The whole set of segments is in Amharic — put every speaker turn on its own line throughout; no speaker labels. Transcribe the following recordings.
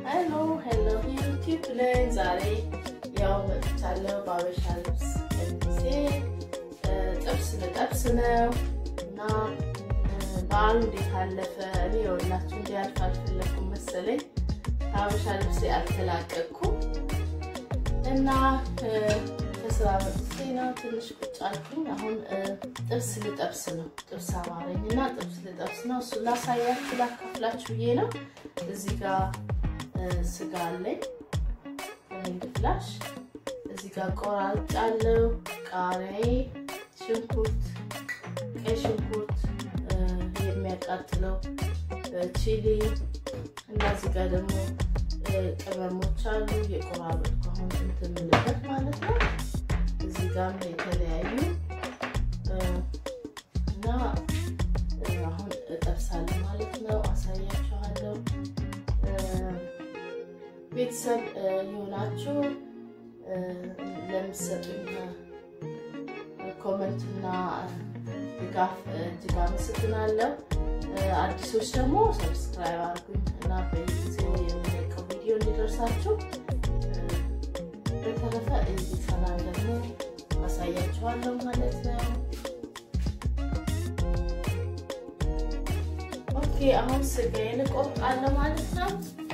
ሄሎ ሄሎ ዩቲዩብ ላይ ዛሬ ያው መጥቻለሁ በአበሻ ልብስ ጊዜ ጥብስ ልጠብስ ነው እና በዓሉ እንዴት አለፈ? እኔ የወላችሁ እንዲያልፍ አልፈለኩም መሰለኝ ከአበሻ ልብስ አልተላቀቅኩም እና ከስራ መጥቼ ነው ትንሽ ቁጭ አልኩኝ። አሁን ጥብስ ልጠብስ ነው። ጥብስ አማረኝ እና ጥብስ ልጠብስ ነው። እሱ ላሳያችሁ ላካፍላችሁ ብዬ ነው። እዚህ ጋር ስጋ አለኝ ሬድ ፍላሽ፣ እዚህ ጋር ቆራርጫለሁ። ቃሪያዬ፣ ሽንኩርት፣ ቀይ ሽንኩርት የሚያቃጥለው ቺሊ እና እዚህ ጋር ደግሞ ቅመሞች አሉ የቆራረጥኩ አሁን እንትን የምልበት ማለት ነው። እዚህ ጋር የተለያዩ እና አሁን እጠብሳለሁ ማለት ነው። አሳያችኋለሁ። ቤተሰብ የሆናችሁ ለምትሰጡኝ ኮመንትና ድጋፍ እጅግ አመሰግናለሁ። አዲሶች ደግሞ ሰብስክራይብ አድርጉኝ እና በየጊዜው የሚለቀው ቪዲዮ እንዲደርሳችሁ። በተረፈ እዚህ ሰላም ደግሞ አሳያችኋለሁ ማለት ነው። ኦኬ አሁን ስጋዬን እቆርጣለሁ ማለት ነው።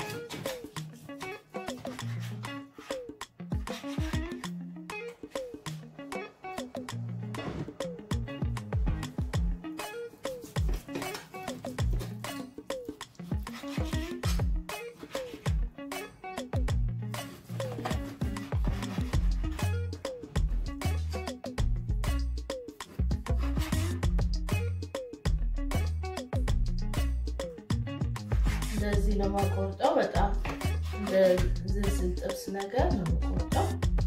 እንደዚህ ነው የማቆርጠው። በጣም እንደ ዝልዝል ጥብስ ነገር ነው የማቆርጠው።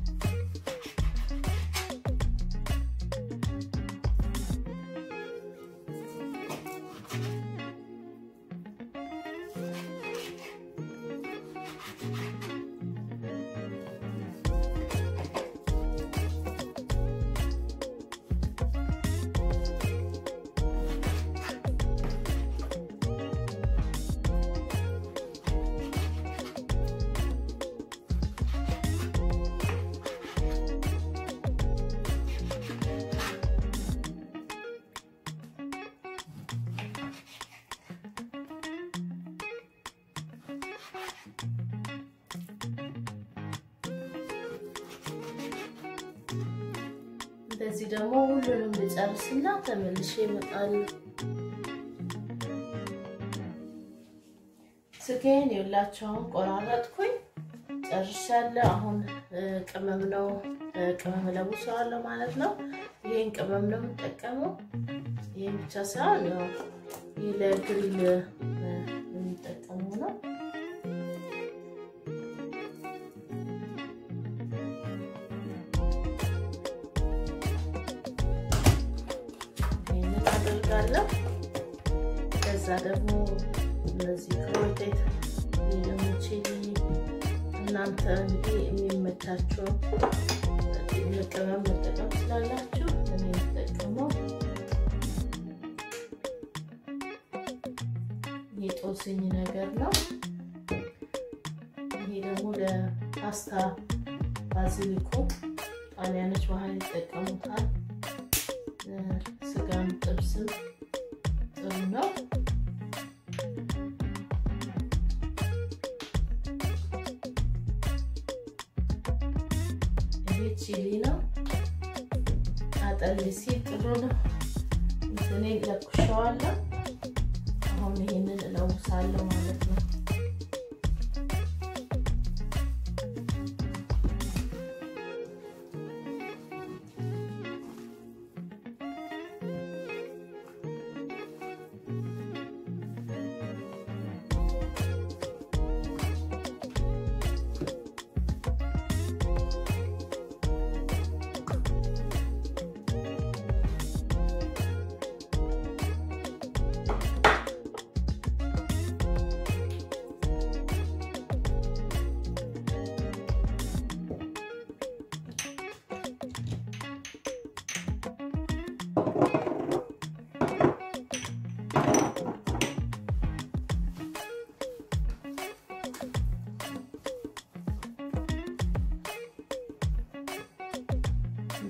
እንደዚህ ደግሞ ሁሉንም ልጨርስና ተመልሼ እመጣለሁ። ስጋዬን የላቸውን ቆራረጥኩኝ ጨርሻለሁ። አሁን ቅመም ነው ቅመም ለውሰዋለሁ ማለት ነው። ይህን ቅመም ነው የምጠቀመው። ይህን ብቻ ሳይሆን ያው ይህ ለግሪል የሚጠቀመው ነው። ይህንን አደርጋለሁ። ከዛ ደግሞ እነዚህ ክሮቴት ደግሞ ቺሊ እናንተ እንግዲህ የሚመቻቸው ቅመም መጠቀም ስላላችሁ እኔ የምጠቀመው የጦስኝ ነገር ነው። ይሄ ደግሞ ለፓስታ ባዚሊኮ ጣሊያኖች ባህል ይጠቀሙታል። ስጋም ጥብስም ጥሩ ነው። ይሄ ቺሊ ነው። አጠል ሲል ጥሩ ነው። እንትኔ ለኩሸዋለሁ። አሁን ይሄንን እለውሳለሁ ማለት ነው።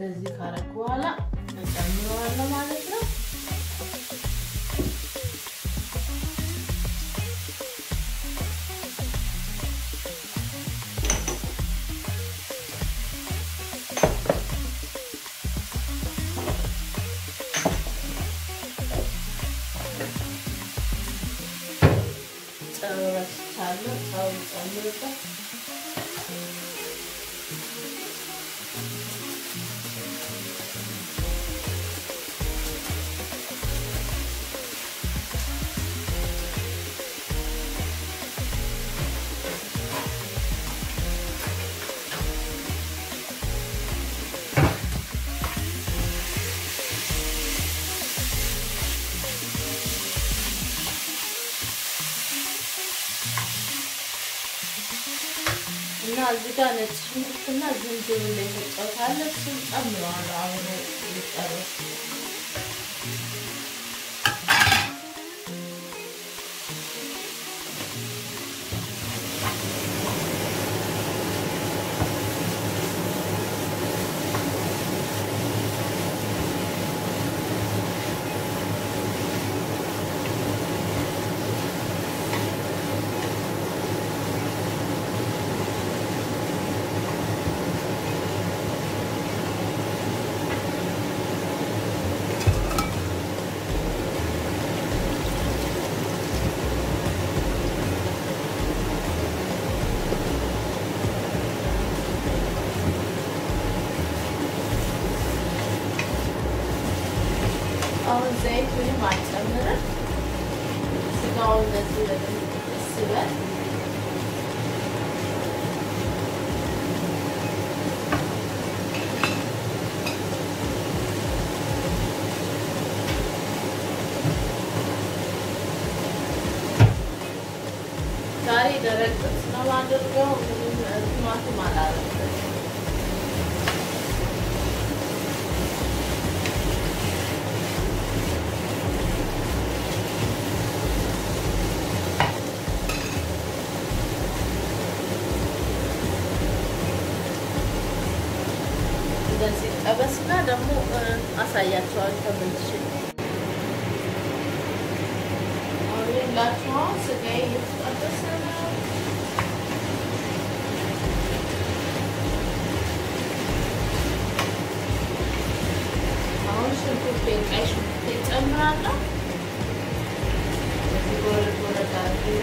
እንደዚህ ካረኩ በኋላ እጨምረዋለሁ ማለት ነው። ጨው ረስቻለሁ። ጨው ጨምርበት እና እዚህ ጋር ነጭ ሽንኩርትና ዝንጅብል የፈጨሁት አለ። እሱን ጨምረዋለሁ አሁን ሊጨርስ አሁን ዘይት ምንም አልጨምርም። ስጋው እንደዚህ በደንብ ስበል ዛሬ ደረቅ ጥብስ ነው የማደርገው። ምንም ቲማቲም አላደርግም። እንደዚህ ጠበስና ደግሞ አሳያቸዋል ተመልሼ አሁን የላችኋ ስጋዬ እየተጠበሰ ነው። አሁን ሽንኩርቴን ቀይ ሽንኩርቴን ጨምራለሁ። እዚህ ጎረድ ጎረድ አድርጌ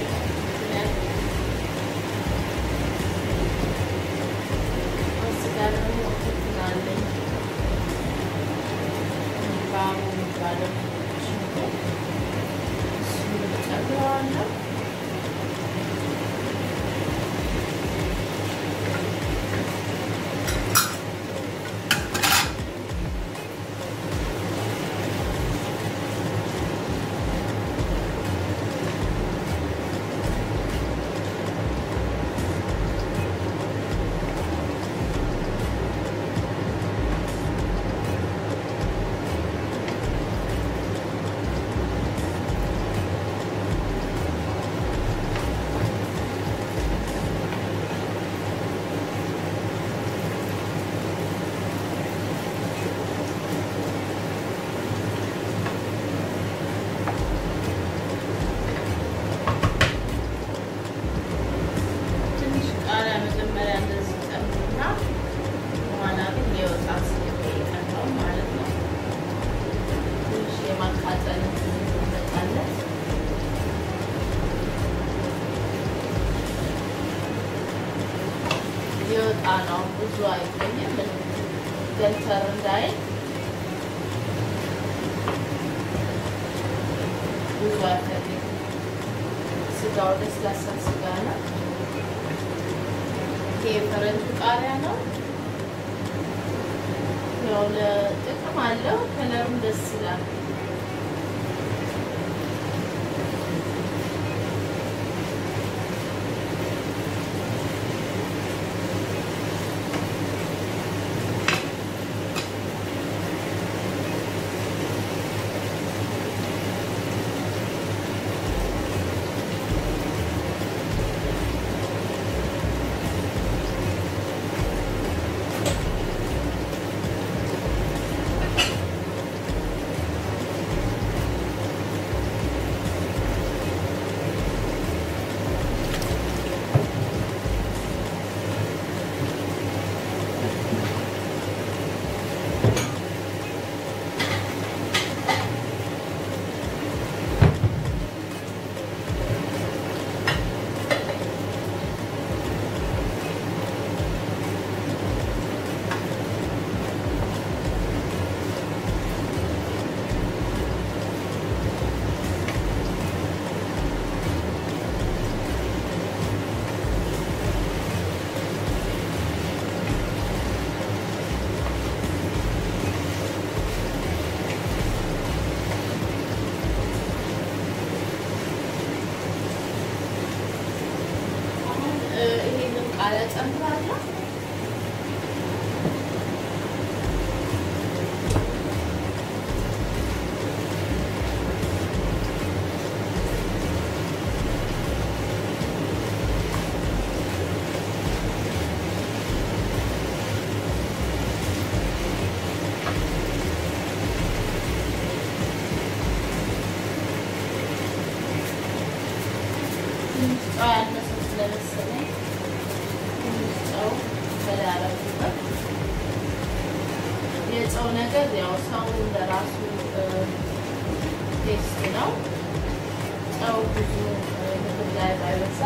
ስጋ ደግሞ ትናለኝ ባሙ የሚባለው ሽንኩርት እሱን ጨምረዋለሁ። ትንሽ ቃሪያ መጀመሪያ እንደዚህ ጨምርና በኋላ ግን የወጣ ስለሚቀረው ማለት ነው። ትንሽ የማቃጠል እንመጣለን። የወጣ ነው ብዙ አይቆይም፣ ገንተር እንዳይል ብዙ አይፈልግም። ስጋው ለስላሳ ስጋ ነው። ይሄ የፈረንጅ ቃሪያ ነው። ያው ለጥቅም አለው። ከለሩም ደስ ይላል። ቃሪያ ጨምራለሁ። ጨው ያነሰው ስለመሰለኝ ትንሽ ጨው በላረጉበት። የጨው ነገር ያው ሰው እንደራሱ ቴስት ነው። ጨው ብዙ ምግብ ላይ ባይበዛ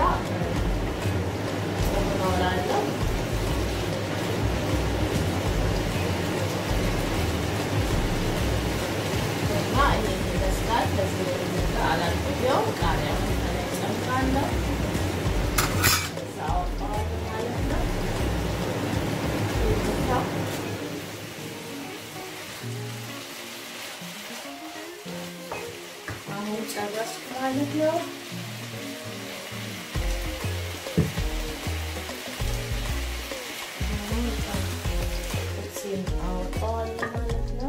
ጨው እኖራለሁ። እና ይሄን ይመስላል። በዚህ ነገር አላቆየውም። ቃሪያውን ከላይ ጨምራለሁ። ከዛ አወጣዋለሁ ማለት ነው። አሁን ጨረስኩ ማለት ነው። አወጣዋለሁ ማለት ነው።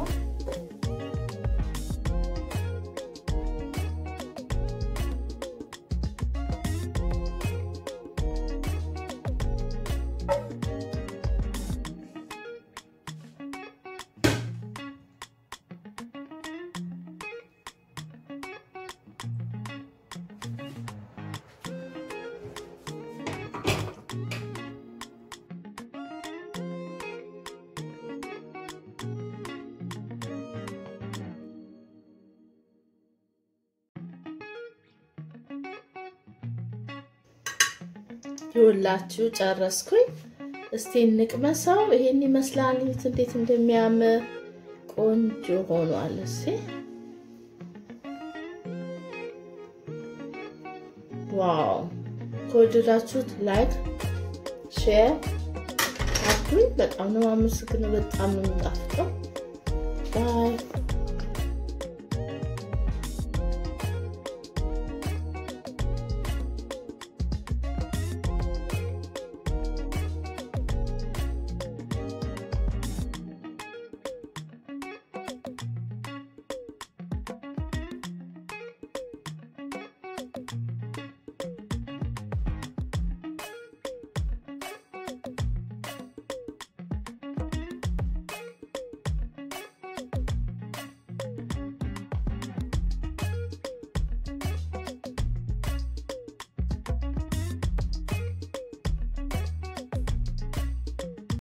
ይኸውላችሁ ጨረስኩኝ። እስቲ እንቅመሰው። ይሄን ይመስላል። እንዴት እንደሚያምር ቆንጆ ሆኗል። እስቲ ዋው! ከወደዳችሁት ላይክ፣ ሼር አድርጉኝ። በጣም ነው አመሰግነው። በጣም ነው የሚጣፍጠው። ባይ